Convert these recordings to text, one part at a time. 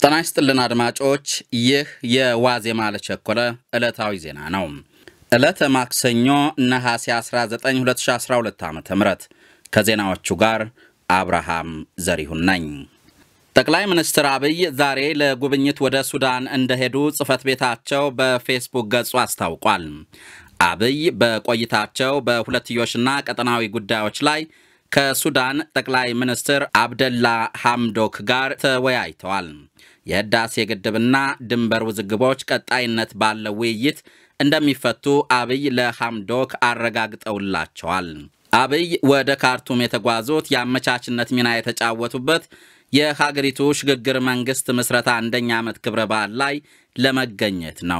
ጤና ይስጥልን አድማጮች፣ ይህ የዋዜማ ለቸኮለ ዕለታዊ ዜና ነው። ዕለተ ማክሰኞ ነሐሴ 19 2012 ዓ ም ከዜናዎቹ ጋር አብርሃም ዘሪሁን ነኝ። ጠቅላይ ሚኒስትር አብይ ዛሬ ለጉብኝት ወደ ሱዳን እንደሄዱ ጽሕፈት ቤታቸው በፌስቡክ ገጹ አስታውቋል። አብይ በቆይታቸው በሁለትዮሽና ቀጠናዊ ጉዳዮች ላይ ከሱዳን ጠቅላይ ሚኒስትር አብደላ ሐምዶክ ጋር ተወያይተዋል። የህዳሴ ግድብና ድንበር ውዝግቦች ቀጣይነት ባለው ውይይት እንደሚፈቱ አብይ ለሐምዶክ አረጋግጠውላቸዋል። አብይ ወደ ካርቱም የተጓዙት የአመቻችነት ሚና የተጫወቱበት የሀገሪቱ ሽግግር መንግስት ምስረታ አንደኛ ዓመት ክብረ በዓል ላይ ለመገኘት ነው።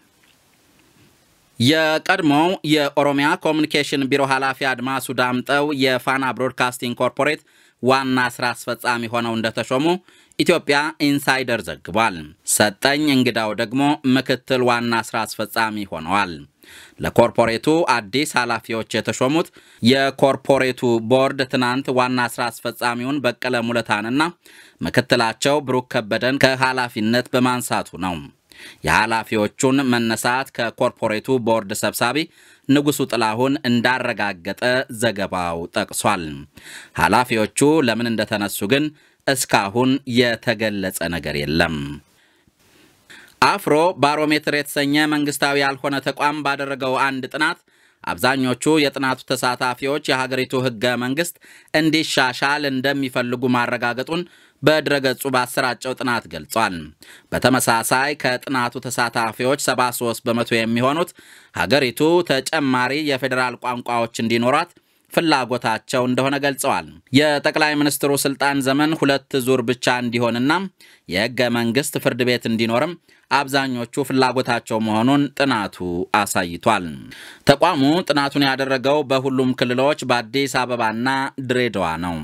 የቀድሞው የኦሮሚያ ኮሚኒኬሽን ቢሮ ኃላፊ አድማሱ ዳምጠው የፋና ብሮድካስቲንግ ኮርፖሬት ዋና ሥራ አስፈጻሚ ሆነው እንደተሾሙ ኢትዮጵያ ኢንሳይደር ዘግቧል። ሰጠኝ እንግዳው ደግሞ ምክትል ዋና ሥራ አስፈጻሚ ሆነዋል። ለኮርፖሬቱ አዲስ ኃላፊዎች የተሾሙት የኮርፖሬቱ ቦርድ ትናንት ዋና ሥራ አስፈጻሚውን በቀለ ሙለታንና ምክትላቸው ብሩክ ከበደን ከኃላፊነት በማንሳቱ ነው። የኃላፊዎቹን መነሳት ከኮርፖሬቱ ቦርድ ሰብሳቢ ንጉሱ ጥላሁን እንዳረጋገጠ ዘገባው ጠቅሷል። ኃላፊዎቹ ለምን እንደተነሱ ግን እስካሁን የተገለጸ ነገር የለም። አፍሮ ባሮሜትር የተሰኘ መንግስታዊ ያልሆነ ተቋም ባደረገው አንድ ጥናት አብዛኞቹ የጥናቱ ተሳታፊዎች የሀገሪቱ ሕገ መንግሥት እንዲሻሻል እንደሚፈልጉ ማረጋገጡን በድረገጹ ባሰራጨው ጥናት ገልጿል። በተመሳሳይ ከጥናቱ ተሳታፊዎች 73 በመቶ የሚሆኑት ሀገሪቱ ተጨማሪ የፌዴራል ቋንቋዎች እንዲኖሯት ፍላጎታቸው እንደሆነ ገልጸዋል። የጠቅላይ ሚኒስትሩ ስልጣን ዘመን ሁለት ዙር ብቻ እንዲሆንና የሕገ መንግሥት ፍርድ ቤት እንዲኖርም አብዛኞቹ ፍላጎታቸው መሆኑን ጥናቱ አሳይቷል። ተቋሙ ጥናቱን ያደረገው በሁሉም ክልሎች በአዲስ አበባና ድሬዳዋ ነው።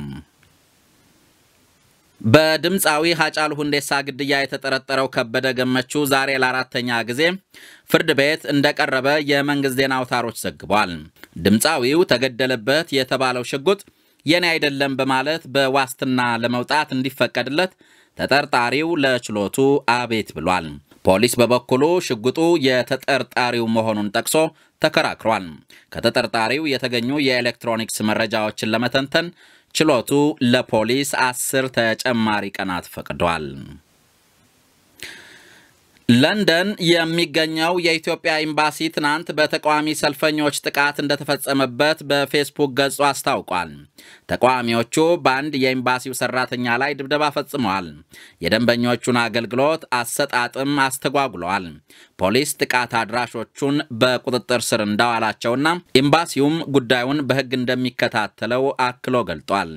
በድምፃዊ ሀጫሉ ሁንዴሳ ግድያ የተጠረጠረው ከበደ ገመቹ ዛሬ ለአራተኛ ጊዜ ፍርድ ቤት እንደቀረበ የመንግሥት ዜና አውታሮች ዘግቧል። ድምፃዊው ተገደለበት የተባለው ሽጉጥ የኔ አይደለም በማለት በዋስትና ለመውጣት እንዲፈቀድለት ተጠርጣሪው ለችሎቱ አቤት ብሏል። ፖሊስ በበኩሉ ሽጉጡ የተጠርጣሪው መሆኑን ጠቅሶ ተከራክሯል። ከተጠርጣሪው የተገኙ የኤሌክትሮኒክስ መረጃዎችን ለመተንተን ችሎቱ ለፖሊስ አስር ተጨማሪ ቀናት ፈቅዷል። ለንደን የሚገኘው የኢትዮጵያ ኤምባሲ ትናንት በተቃዋሚ ሰልፈኞች ጥቃት እንደተፈጸመበት በፌስቡክ ገጹ አስታውቋል። ተቃዋሚዎቹ በአንድ የኤምባሲው ሰራተኛ ላይ ድብደባ ፈጽመዋል። የደንበኞቹን አገልግሎት አሰጣጥም አስተጓጉለዋል። ፖሊስ ጥቃት አድራሾቹን በቁጥጥር ስር እንዳዋላቸውና ኤምባሲውም ጉዳዩን በሕግ እንደሚከታተለው አክሎ ገልጧል።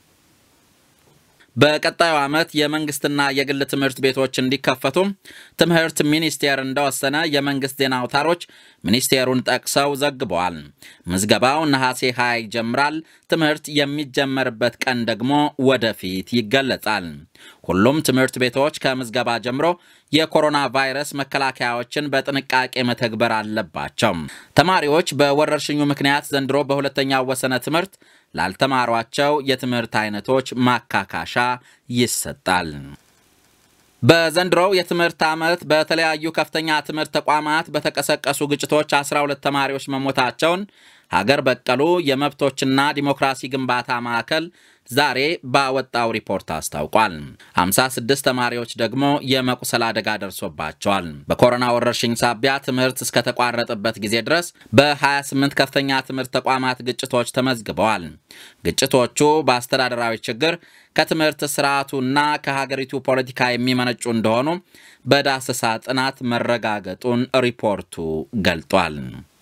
በቀጣዩ ዓመት የመንግስትና የግል ትምህርት ቤቶች እንዲከፈቱ ትምህርት ሚኒስቴር እንደወሰነ የመንግስት ዜና አውታሮች ሚኒስቴሩን ጠቅሰው ዘግበዋል። ምዝገባው ነሐሴ 20 ይጀምራል። ትምህርት የሚጀመርበት ቀን ደግሞ ወደፊት ይገለጻል። ሁሉም ትምህርት ቤቶች ከምዝገባ ጀምሮ የኮሮና ቫይረስ መከላከያዎችን በጥንቃቄ መተግበር አለባቸው። ተማሪዎች በወረርሽኙ ምክንያት ዘንድሮ በሁለተኛው ወሰነ ትምህርት ላልተማሯቸው የትምህርት አይነቶች ማካካሻ ይሰጣል። በዘንድሮው የትምህርት ዓመት በተለያዩ ከፍተኛ ትምህርት ተቋማት በተቀሰቀሱ ግጭቶች 12 ተማሪዎች መሞታቸውን ሀገር በቀሉ የመብቶችና ዲሞክራሲ ግንባታ ማዕከል ዛሬ ባወጣው ሪፖርት አስታውቋል። 56 ተማሪዎች ደግሞ የመቁሰል አደጋ ደርሶባቸዋል። በኮሮና ወረርሽኝ ሳቢያ ትምህርት እስከተቋረጠበት ጊዜ ድረስ በ28 ከፍተኛ ትምህርት ተቋማት ግጭቶች ተመዝግበዋል። ግጭቶቹ በአስተዳደራዊ ችግር ከትምህርት ስርዓቱና ከሀገሪቱ ፖለቲካ የሚመነጩ እንደሆኑ በዳሰሳ ጥናት መረጋገጡን ሪፖርቱ ገልጧል።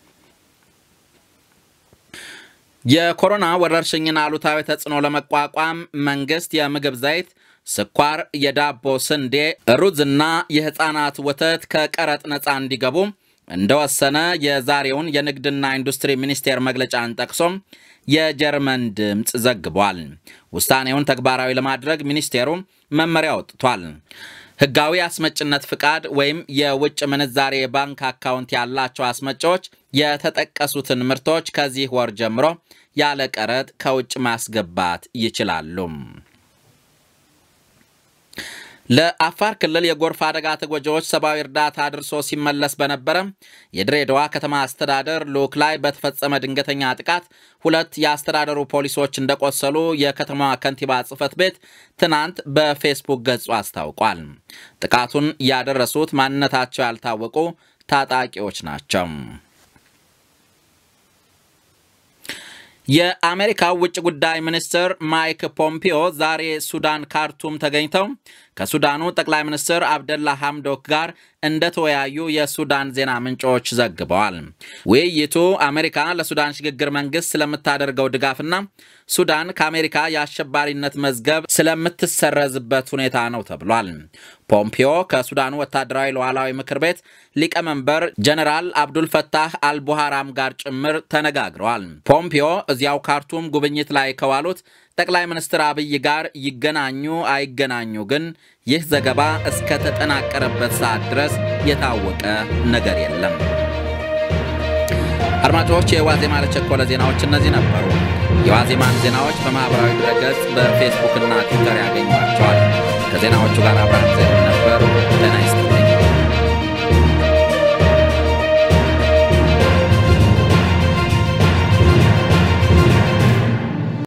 የኮሮና ወረርሽኝን አሉታዊ ተጽዕኖ ለመቋቋም መንግስት የምግብ ዘይት፣ ስኳር፣ የዳቦ ስንዴ፣ ሩዝና የሕፃናት ወተት ከቀረጥ ነፃ እንዲገቡ እንደወሰነ የዛሬውን የንግድና ኢንዱስትሪ ሚኒስቴር መግለጫን ጠቅሶም የጀርመን ድምፅ ዘግቧል። ውሳኔውን ተግባራዊ ለማድረግ ሚኒስቴሩ መመሪያ ወጥቷል። ሕጋዊ አስመጭነት ፍቃድ ወይም የውጭ ምንዛሬ የባንክ አካውንት ያላቸው አስመጪዎች የተጠቀሱትን ምርቶች ከዚህ ወር ጀምሮ ያለ ቀረጥ ከውጭ ማስገባት ይችላሉ። ለአፋር ክልል የጎርፍ አደጋ ተጎጂዎች ሰብአዊ እርዳታ አድርሶ ሲመለስ በነበረ የድሬዳዋ ከተማ አስተዳደር ልዑክ ላይ በተፈጸመ ድንገተኛ ጥቃት ሁለት የአስተዳደሩ ፖሊሶች እንደቆሰሉ የከተማዋ ከንቲባ ጽሕፈት ቤት ትናንት በፌስቡክ ገጹ አስታውቋል። ጥቃቱን ያደረሱት ማንነታቸው ያልታወቁ ታጣቂዎች ናቸው። የአሜሪካው ውጭ ጉዳይ ሚኒስትር ማይክ ፖምፒዮ ዛሬ ሱዳን ካርቱም ተገኝተው ከሱዳኑ ጠቅላይ ሚኒስትር አብደላ ሐምዶክ ጋር እንደተወያዩ የሱዳን ዜና ምንጮች ዘግበዋል። ውይይቱ አሜሪካ ለሱዳን ሽግግር መንግስት ስለምታደርገው ድጋፍና ሱዳን ከአሜሪካ የአሸባሪነት መዝገብ ስለምትሰረዝበት ሁኔታ ነው ተብሏል። ፖምፒዮ ከሱዳኑ ወታደራዊ ሉዓላዊ ምክር ቤት ሊቀመንበር ጀነራል አብዱልፈታህ አልቡሃራም ጋር ጭምር ተነጋግረዋል። ፖምፒዮ እዚያው ካርቱም ጉብኝት ላይ ከዋሉት ጠቅላይ ሚኒስትር አብይ ጋር ይገናኙ አይገናኙ ግን ይህ ዘገባ እስከ ተጠናቀረበት ሰዓት ድረስ የታወቀ ነገር የለም። አድማጮች፣ የዋዜማ ለቸኮለ ዜናዎች እነዚህ ነበሩ። የዋዜማን ዜናዎች በማኅበራዊ ድረገጽ በፌስቡክና ትዊተር ያገኟቸዋል። ከዜናዎቹ ጋር አብራን ነበር።